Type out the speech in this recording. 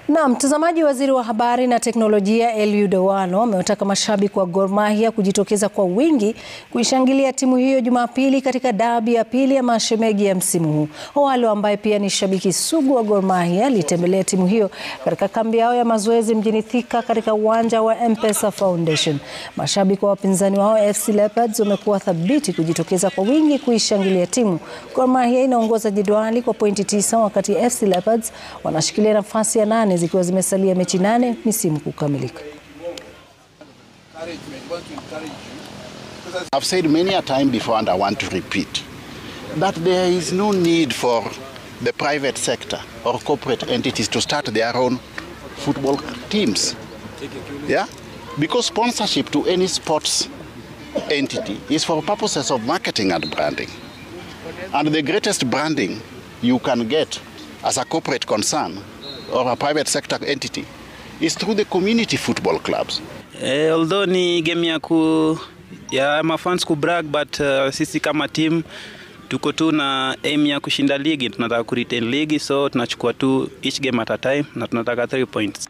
Na mtazamaji, waziri wa habari na teknolojia Eliud Owalo amewataka mashabiki wa Gor Mahia kujitokeza kwa wingi kuishangilia timu hiyo Jumapili katika dabi ya pili ya mashemeji ya msimu huu. Owalo ambaye pia ni shabiki sugu wa Gor Mahia alitembelea timu hiyo katika kambi yao ya mazoezi mjini Thika katika uwanja wa M-Pesa Foundation. Mashabiki wa wapinzani wao FC Leopards wamekuwa thabiti kujitokeza kwa wingi kuishangilia timu. Gor Mahia inaongoza jedwali kwa pointi tisa wakati FC Leopards wanashikilia nafasi ya nane zikiwa zimesalia mechi nane misimu kukamilika. I've said many a time before and I want to repeat that there is no need for the private sector or corporate entities to start their own football teams. Yeah? Because sponsorship to any sports entity is for purposes of marketing and branding. And the greatest branding you can get as a corporate concern or a private sector entity is through the community football clubs. Eh, although ni game ya ku ya mafans ku brag but uh, sisi kama team tuko tu na aim ya kushinda ligi, tunataka ku retain ligi, so tunachukua tu each game at a time na tunataka 3 points.